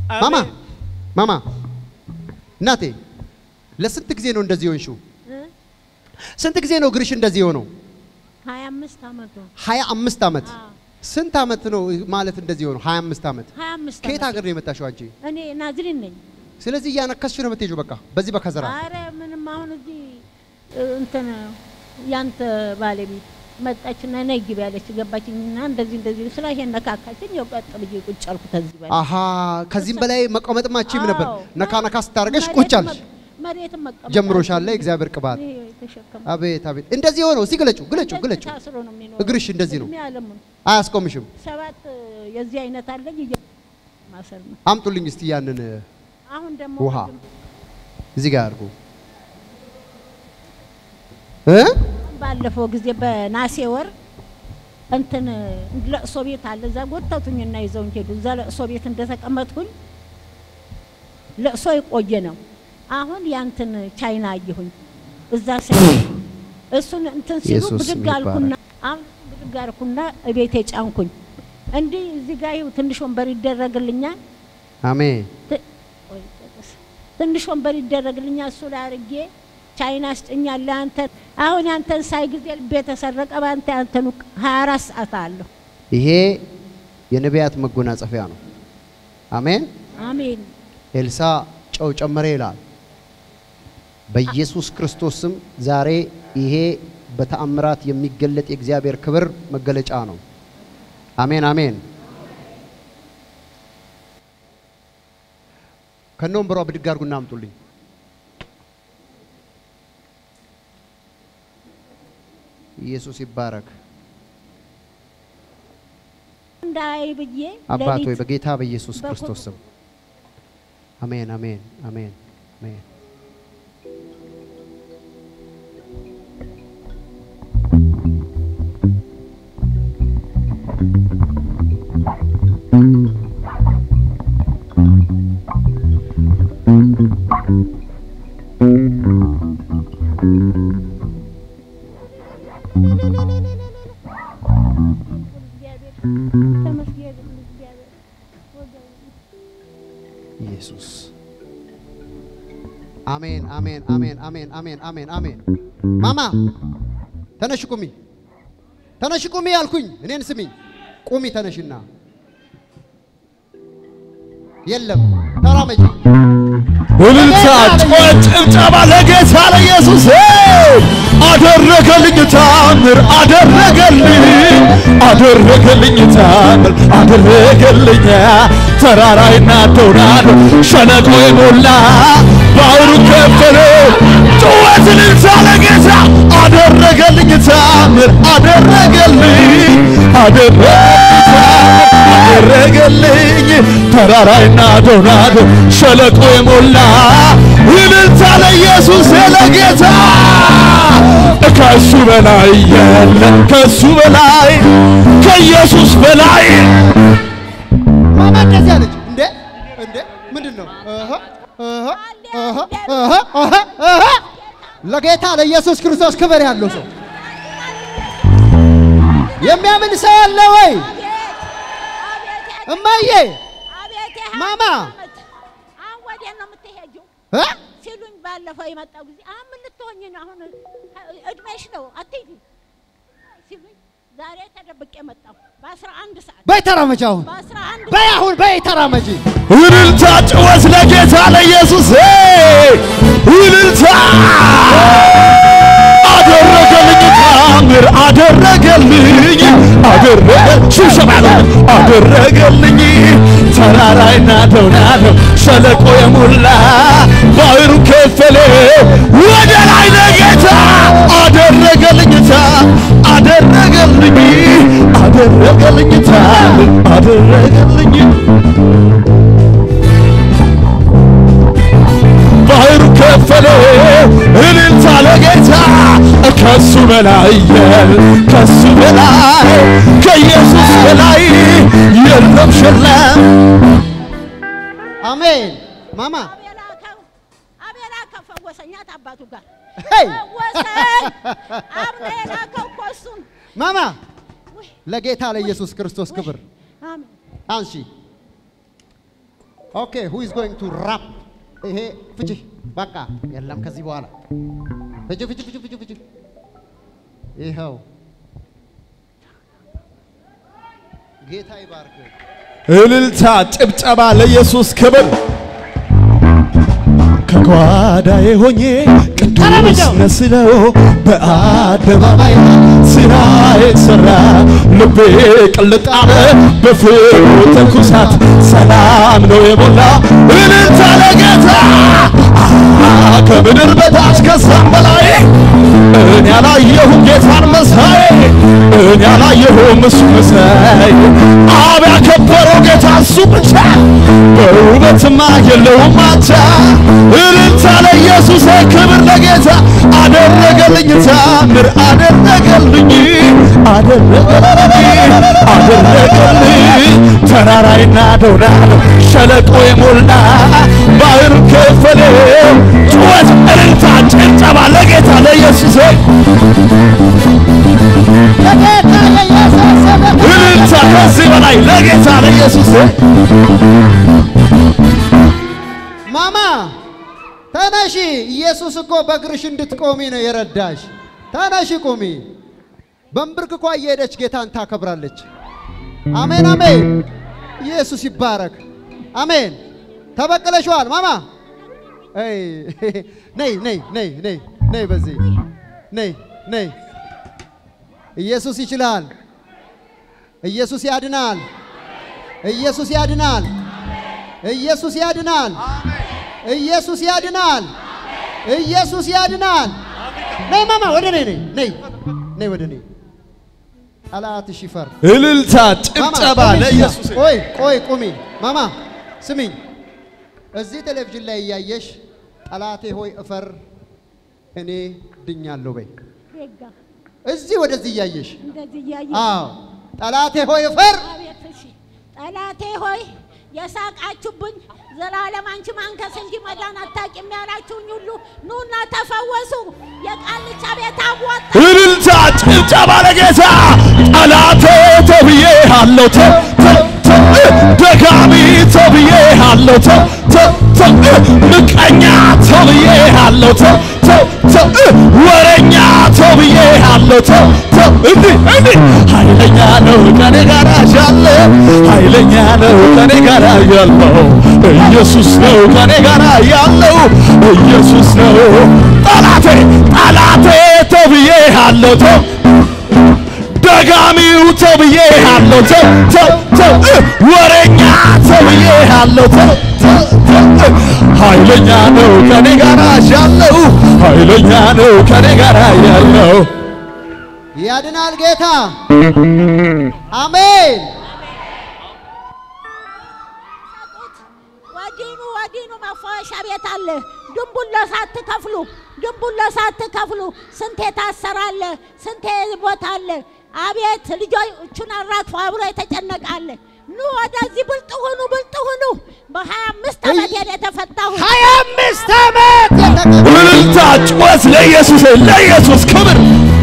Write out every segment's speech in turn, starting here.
ማማ አሜን። ማማ እናቴ ለስንት ጊዜ ነው እንደዚህ ሆንሽው? ስንት ጊዜ ነው እግርሽ እንደዚህ የሆነው? ሀያ አምስት አመቱ ሀያ አምስት ዓመት። አዎ። ስንት ዓመት ነው ማለት እንደዚህ የሆነው? ሀያ አምስት ዓመት። ሀያ አምስት ከየት አመቱ። ሀገር ነው የመጣሽው አንቺ? እኔ ናዝሪን ነኝ። ስለዚህ እያነከስሽ ነው የምትሄጂው። በቃ በዚህ በከዘራ አረ ምንም አሁን እዚህ እ፣ እንትን ያንተ ባለቤት መጣችና ነይ ግቢ ያለች ገባችኝና እንደዚህ እንደዚህ ስላ ይሄን ነካካችኝ። ያው ቀጥ ብዬ ቁጭ አልኩት እዚህ በላይ አሃ ከዚህም በላይ መቀመጥም አትችይም ነበር። አዎ። ነካ ነካ ስታደርገሽ መሬት ቁጭ አልሽ። መ- መሬትም መቀመጥ ጀምሮሻል አልችልም። የእግዚአብሔር ቅባት። ይሄ የተሸከመ አቤት አቤት። እንደዚህ ሆነው እስቲ ግለጩ ግለጩ እንደዚህ ግለጩ። ታስሮ ነው የሚኖረው። እግርሽ እንደዚህ ነው። እድሜ ዓለሙን አያስቆምሽም። ሰባት እ፣ የዚህ አይነት አለኝ እየ- ማሰር ነው። አምጡልኝ እስቲ ያንን አሁን ደግሞ ውሃ ቅድም እዚህ ጋር አድርጉ እ ባለፈው ጊዜ በናሴ ወር እንትን ለቅሶ ቤት አለ። እዛ ጎተቱኝና ይዘውኝ ሄዱ። እዛ ለቅሶ ቤት እንደተቀመጥኩኝ ለቅሶ የቆየ ነው። አሁን ያንትን ቻይና አየሁኝ እዛ ሲ እሱን እንትን ሲሉ ኢየሱስ ብድግ ይባረክ። አልኩና አሁን ብድግ አልኩና እቤቴ ጫንኩኝ። እንዲህ እዚህ ጋር ይኸው ትንሽ ወንበር ይደረግልኛል አሜን ት- ቆይ ጠቅስ። ትንሽ ወንበር ይደረግልኛል። እሱ ላይ አድርጌ ቻይና ስጭኛለህ አንተ አሁን ያንተን ሳይ ጊዜ ልቤ ተሰረቀ። በአንተ ያንተኑ 24 ሰዓት አለሁ። ይሄ የነቢያት መጎናጸፊያ ነው። አሜን። አሜን ኤልሳ ጨው ጨመረ ይላል። በኢየሱስ ክርስቶስ ስም ዛሬ ይሄ በተአምራት የሚገለጥ የእግዚአብሔር ክብር መገለጫ ነው። አሜን አሜን። ከነ ወንበሯ ብድግ አድርጉና አምጡልኝ። ኢየሱስ ይባረክ። እንዳይ ብዬ አባት ሆይ ሌሊት በጌታ በኢየሱስ በኩ- ክርስቶስ ስም አሜን አሜን አሜን አሜን። እግዚአብሔር ተመስገን እግዚአብሔር ወገን ኢየሱስ አሜን አሜን አሜን አሜን አሜን አሜን አሜን። ማማ ተነሽ ቁሚ፣ ተነሽ ቁሚ አልኩኝ። እኔን ስሚኝ፣ ቁሚ ተነሽና፣ የለም ተራመጂ። እልልታ፣ ጩኸት፣ ጭብጨባ ለጌታ ለኢየሱስ አደረገልኝ ታምር አደረገልኝ አደረገልኝ ታምር አደረገልኝ ተራራይና ዶናዶ ሸለቆ የሞላ ባህሩ ከፈለ ጩኸት እልልታ ለጌታ አደረገልኝ ታምር አደረገልኝ አደረገልኝ አደረገልኝ ተራራይና ዶናዶ ሸለቆ የሞላ እልልታ ለኢየሱስ ለጌታ ከሱ በላይ የለም ከሱ በላይ ከኢየሱስ በላይ ማማ እንደዚህ አለች። እንዴ እንዴ ምንድን ነው? እህ እህ እህ እህ እህ እህ ለጌታ ለኢየሱስ ክርስቶስ ክብር ያለው ሰው የሚያምን ሰው አለ ወይ? እማዬ አቤት ማማ! አሁን ወዴት ነው የምትሄጂው እ? ሲሉኝ ባለፈው የመጣው ጊዜ አሁን ምን ልትሆኝ ነው? አሁን እድሜሽ ነው አትሄጂ ሲሉኝ ዛሬ ተደብቄ መጣሁ። በአስራ አንድ ሰዓት በይ ተራመጂ አሁን በአስራ አንድ በይ አሁን በይ ተራመጂ። እልልታ ጭወት ለጌታ ለኢየሱስ እልልታ አደረገልኝ ታምር አደረገልኝ አደረገ ሽብሸባ ነው አደረገልኝ ተራራይና ደውናዶ ሸለቆ የሞላ ባህሩ ከፈለ ወደ ላይ ለጌታ አደረገልኝ ታ አደረገልኝ አደረገልኝ ታምር አደረገልኝ ባህሩ ከፈለ እልልታ ለጌታ ከሱ በላይ የል ከሱ በላይ ከኢየሱስ በላይ የለም ሸለም አሜን ማማ አቤላከው አቤላከው ፈወሰኛት አባቱ ጋር ሄይ! ፈወሰኝ። አቤላከው እኮ እሱን ማማ ውይ፣ ለጌታ ለኢየሱስ ክርስቶስ ክብር አሜን አንሺ ኦኬ ሁ ኢዝ ጎይንግ ቱ ራፕ ይሄ ፍቺ በቃ የለም ከዚህ በኋላ ፍቺ ፍቺ ፍቺ ፍቺ ፍቺ ይኸው ጌታ ይባርክ። እልልታ፣ ጭብጨባ ለኢየሱስ ክብር። ከጓዳዬ ሆኜ ቅዱስ መስለው በአደባባይ ስራዬ ሰራ ልቤ ቅልጥ አለ በፍቅሩ ትኩሳት ሰላም ነው የሞላ እልልታ ለጌታ አሃ፣ ከምድር በታች ከዛም በላይ እኔ ያላየሁም ጌታን መሳይ እኔ ያላየሁም እሱ መሳይ አብ ያከበረው ጌታ እሱ ብቻ በውበትማ የለውም አቻ እልልታ ለኢየሱስ ክብር ለጌታ አደረገልኝ ታምር አደረገልኝ አደረገልኝ አደረገልኝ ተራራይና ደውዳል ሸለቆ የሞላ ባህር ከፈለው ጩኸት እልልታ ጭብጨባ ለጌታ ለኢየሱስ ለጌታ ለኢየሱስ ስም እልልታ ከዚህ በላይ ለጌታ ለኢየሱስ ማማ ተነሺ። ኢየሱስ እኮ በእግርሽ እንድትቆሚ ነው የረዳሽ። ተነሺ ቁሚ። በንብርክኳ እየሄደች ጌታን ታከብራለች። አሜን አሜን። ኢየሱስ ይባረክ። አሜን። ተበቅለሽዋል ማማ። አይ ነይ ነይ ነይ ነይ ነይ በዚህ ነይ ነይ። ኢየሱስ ይችላል። ኢየሱስ ያድናል። ኢየሱስ ያድናል። ኢየሱስ ያድናል። ኢየሱስ ያድናል። ኢየሱስ ያድናል። ነይ ማማ ወደ ነይ ነይ ነይ ነይ ወደ ነይ። ጠላትሽ ይፈር። እልልታ ማማ ጭብጨባ ቁሚ እዚህ ጋር። ለኢየሱስ ቆይ ቆይ ቁሚ ማማ ስሚኝ። እዚህ ቴሌቪዥን ላይ እያየሽ ጠላቴ ሆይ እፈር እኔ ድኛለሁ በይ። ዜጋ እዚህ ወደዚህ እያየሽ እንደዚህ እያየ አዎ ጠላቴ ሆይ እፈር አቤት እሺ ጠላቴ ሆይ የሳቃችሁብኝ ዘላለም አንቺ ማንከስ እንጂ መዳን አታውቂም ያላችሁኝ ሁሉ ኑና ተፈወሱ። የቃልቻ ቤት አወጣ እልልታ ጭብጨባ ለጌታ ጠላቴ ተብዬ አለው ተ ተ ተ ደጋሚ ተብዬ አለው ተ ተ ተ ምቀኛ ተብዬ አለው ተ ተ ተ ወረኛ ተብዬ አለው ተ ተ እንዲህ እንዲህ ኃይለኛ ነው ከኔ ጋር ያለ ኃይለኛ ነው ከኔ ጋር ያለው ኢየሱስ ነው ከኔ ጋር ያለው ኢየሱስ ነው ጠላቴ ጠላቴ ተብዬ አለው ተው ደጋሚው ተብዬ አለው ተው ተው ተው ወሬኛ ተብዬ አለው ተው ተው ተው ኃይለኛ ነው ከኔ ጋር ያለው ኃይለኛ ነው ከኔ ጋር ያለው ያድናል ጌታ አሜን። ወዲኑ ወዲኑ መፈወሻ ቤት አለ። ድንቡሎ ሳትከፍሉ ድንቡሎ ሳትከፍሉ ስንቴ ታሰራለ፣ ስንቴ ቦታ አለ። አቤት ልጆቹን አራግፎ አብሮ የተጨነቃለ። ኑ ወደዚህ ብልጥ ሁኑ፣ ብልጥ ሁኑ። በሀያ አምስት ዓመት ሄደ የተፈታሁ ሀያ አምስት ዓመት የተቀ እልልታ ጩኸት ለኢየሱስ ለኢየሱስ ክብር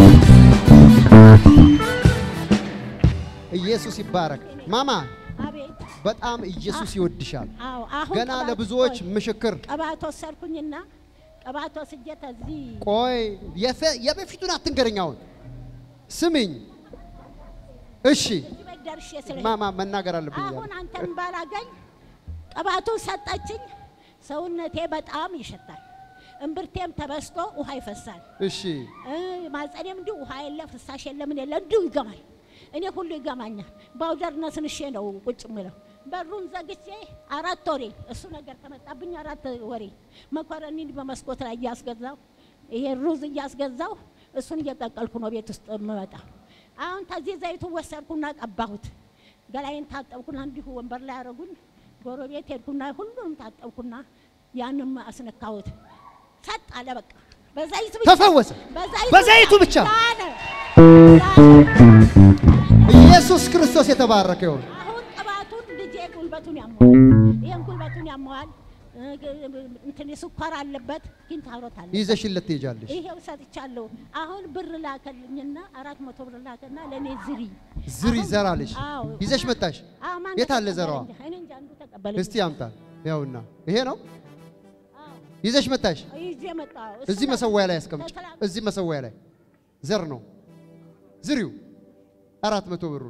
ኢየሱስ ይባረክ። ማማ አቤት በጣም ኢየሱስ ይወድሻል። አዎ አሁን ገና ቅባት ለብዙዎች ቆይ፣ ምስክር ቅባት ወሰድኩኝና ቅባት ወስጄ ተዚህ ቆይ የፈ- የበፊቱን አትንገረኝ። አሁን ስሚኝ እሺ። እዚህ ቤት ደርሼ ስለ ማማ መናገር አለብኝ እያለ አሁን አንተን ባላገኝ ቅባቱን ሰጠችኝ። ሰውነቴ በጣም ይሸታል። እምብርቴም ተበስቶ ውሃ ይፈሳል። እሺ እ ማጸኔም እንዲሁ ውሃ የለ ፍሳሽ የለ ምን የለ እንዲሁ ይገማል። እኔ ሁሉ ይገማኛል። ባውደር ነስንሼ ነው ቁጭ ምለው። በሩን ዘግቼ አራት ወሬ እሱ ነገር ከመጣብኝ አራት ወሬ መኮረኒ በመስኮት ላይ እያስገዛው ይሄ ሩዝ እያስገዛው እሱን እየጠቀልኩ ነው ቤት ውስጥ የምመጣው። አሁን ከዚህ ዘይቱ ወሰድኩና ቀባሁት። ገላይን ታጠብኩና እንዲሁ ወንበር ላይ ያደረጉኝ። ጎረቤት ሄድኩና ሁሉንም ታጠብኩና ያንም አስነካሁት። ሰጥ አለ በቃ በዘይት ብቻ ተፈወሰ። በዘይቱ በዘይቱ ብቻ። ዳነ። ኢየሱስ ክርስቶስ የተባረከ ይሁን። አሁን ቅባቱን ልጄ ጉልበቱን ያመዋል፣ ይህን ጉልበቱን ያመዋል። እ- እንትን ስኳር አለበት፣ ኪንታሮት አለ። ይዘሽለት ትሄጃለሽ። ይሄው ሰጥቻለሁ። አሁን ብር ላከልኝና አራት መቶ ብር ላከና ለእኔ ዝሪ ዝሪ አሁን- ዘራለሽ አዎ። ይዘሽ መጣሽ። አዎ፣ ማን የት አለ ተቀበለኝ? ዘራዋ? እኔ እንጃ አንዱ ተቀበለኝ። እስቲ ያምጣ። ያውና ይሄ ነው ይዘሽ መጣሽ። ይዤ መጣሁ። እሱ እዚህ ነው። መሰዊያ ላይ አስቀምጭ። ተተላ- እዚህ መሰዊያ ላይ ዘር ነው ዝሪው አራት መቶ ብሩን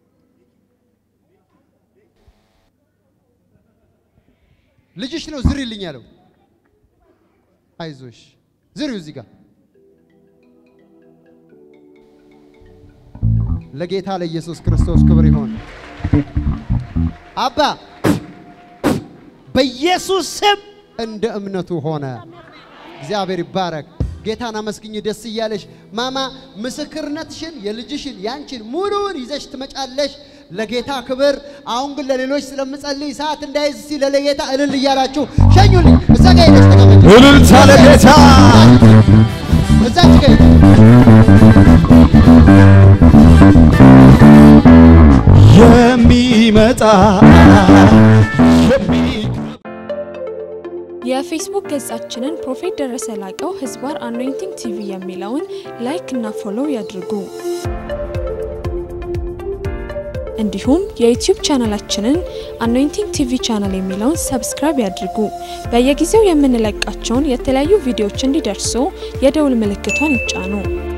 ልጅሽ ነው ዝሪልኝ ያለው። አይዞሽ ዝሪው እዚህ ጋር ለጌታ ለኢየሱስ ክርስቶስ ክብር ይሆን። አባ በኢየሱስ ስም እንደ እምነቱ ሆነ። እግዚአብሔር ይባረክ። ጌታን አመስግኝ ደስ እያለሽ ማማ ምስክርነትሽን የልጅሽን ያንቺን ሙሉውን ይዘሽ ትመጫለሽ ለጌታ ክብር። አሁን ግን ለሌሎች ስለምጸልይ ሰዓት እንዳይዝ ሲል ለጌታ እልል እያላችሁ ሸኙልኝ። እዛ ጋ ሄደሽ ተቀመጭ። እልልታ ለጌታ እዛች ጋ ሄደሽ የሚመጣ የሚ የፌስቡክ ገጻችንን ፕሮፌት ደረሰ ላቀው ህዝባር አኖይንቲንግ ቲቪ የሚለውን ላይክ እና ፎሎው ያድርጉ። እንዲሁም የዩቲዩብ ቻናላችንን አኖይንቲንግ ቲቪ ቻናል የሚለውን ሰብስክራይብ ያድርጉ። በየጊዜው የምንለቃቸውን የተለያዩ ቪዲዮዎች እንዲደርሱ የደውል ምልክቷን ይጫኑ።